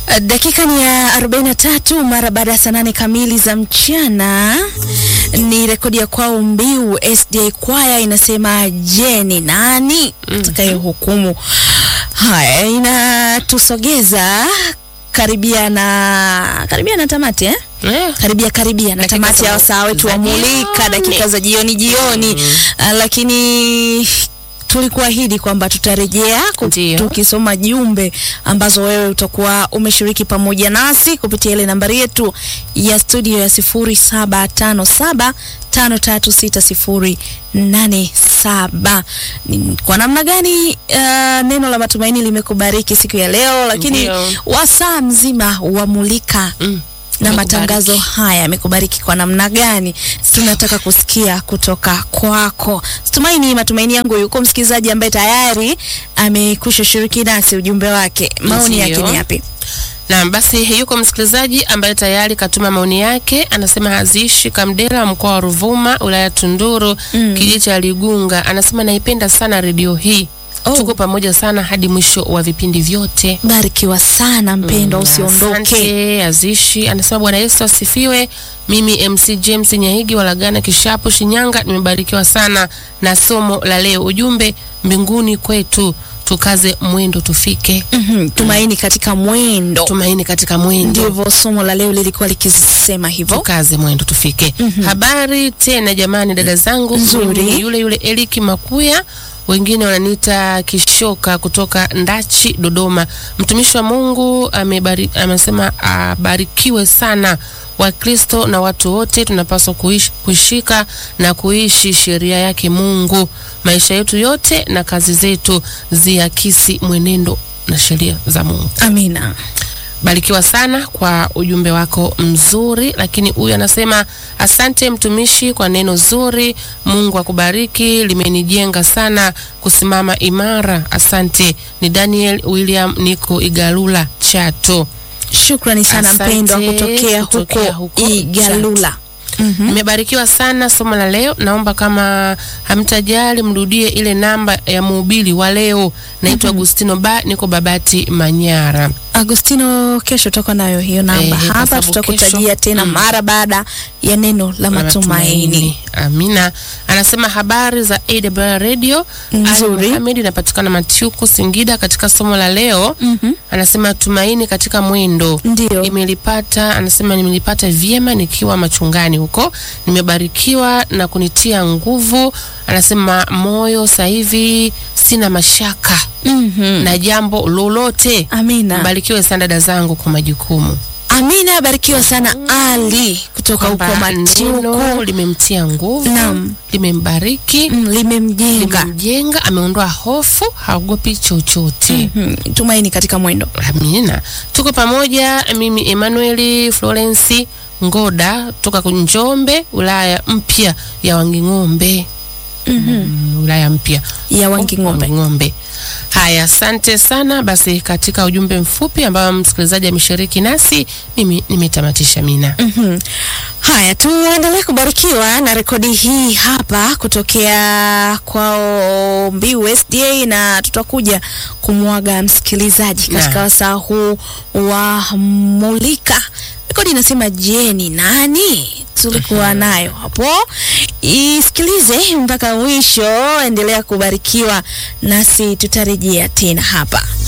Dakika ni ya 43 mara baada ya saa nane kamili za mchana. Ni rekodi ya kwao Mbiu SDA Kwaya inasema, je, ni nani atakaye hukumu? Haya, inatusogeza karibia na karibia na tamati eh? Eh, karibia karibia na Dakika tamati ya za- wasaa wetu za wa Mulika, jioni. dakika za jioni jioni. Ah, lakini tulikuahidi kwamba tutarejea ku- Ndiyo. tukisoma jumbe ambazo wewe utakuwa umeshiriki pamoja nasi kupitia ile nambari yetu ya studio ya 0757 536087. Ni Kwa namna gani ah, neno la matumaini limekubariki siku ya leo, lakini Ndiyo. wasaa mzima wa Mulika mm, na imekubariki. matangazo haya yamekubariki kwa namna gani? Tunataka kusikia kutoka kwako. Tumaini, matumaini yangu yuko msikilizaji ambaye tayari amekwisha shiriki nasi ujumbe wake, maoni Ndiyo. yake ni yapi? Naam, basi yuko msikilizaji ambaye tayari katuma maoni yake, anasema haziishi Kamdela, mkoa wa Ruvuma, wilaya Tunduru, kijiji cha Ligunga. Anasema naipenda sana redio hii, Oh. tuko pamoja sana hadi mwisho wa vipindi vyote. Barikiwa sana mpendwa, usiondoke. Asante Azishi anasema Bwana Yesu asifiwe. Mimi MC James Nyahigi Walagana Kishapu Shinyanga, nimebarikiwa sana na somo la leo. Ujumbe mbinguni kwetu, tukaze mwendo tufike. Mhm, Tumaini katika mwendo, Tumaini katika mwendo, ndivyo somo la leo lilikuwa likisema hivyo. tukaze mwendo tufike. Habari tena jamani, dada zangu, Nzuri. Mimi ni yule yule Eliki Makuya wengine wananiita Kishoka kutoka Ndachi, Dodoma. Mtumishi wa Mungu amebari, amesema abarikiwe sana. Wakristo na watu wote tunapaswa kuishi, kushika na kuishi sheria yake Mungu. Maisha yetu yote na kazi zetu ziakisi mwenendo na sheria za Mungu. Amina. Barikiwa sana kwa ujumbe wako mzuri. Lakini huyu anasema asante mtumishi kwa neno zuri, Mungu akubariki, limenijenga sana kusimama imara. Asante. Ni Daniel William, niko Igalula Chato. Shukrani sana Asante, mpendwa kutokea kutokea huko huko Igalula. Mhm. Nimebarikiwa sana somo la leo. Naomba kama hamtajali mrudie ile namba ya mhubiri wa leo. Naitwa Agustino Ba, niko Babati Manyara. Agustino, kesho tutakuwa nayo hiyo namba Eh, kwa hapa, sababu tutakutajia kesho- tena mm. mara baada ya neno la la matumaini. Amina anasema habari za AWR Radio. Nzuri. Ali Mohamed inapatikana Matiuku, Singida. Katika somo la leo Mhm. anasema tumaini katika mwendo Ndio. imelipata anasema nimelipata vyema nikiwa machungani huko, nimebarikiwa na kunitia nguvu. Anasema moyo sasa hivi sina mashaka Mhm. na jambo lolote. Amina. Mbarikiwe sana dada zangu kwa majukumu Amina, barikiwa sana Ali kutoka huko kwamba neno Matiuku. limemtia nguvu, Naam. limembariki Mm, limemjenga limemjenga, ameondoa hofu, haogopi chochote. Mhm. tumaini katika mwendo. Amina, tuko pamoja. Mimi Emmanuel Florence Ngoda toka Njombe, wilaya mpya ya Wanging'ombe. Mm, wilaya mpya ya Wanging'ombe. Wanging'ombe. Haya, asante sana. Basi katika ujumbe mfupi ambao msikilizaji ameshiriki nasi, mimi nimetamatisha. Mina Mhm. Haya, tuendelee kubarikiwa na rekodi hii hapa kutokea kwao Mbiu SDA, na tutakuja kumwaga msikilizaji katika Na. wasaa huu wa Mulika. Rekodi inasema je, ni nani? Tulikuwa nayo hapo, isikilize mpaka mwisho. Endelea kubarikiwa nasi, tutarejea tena hapa.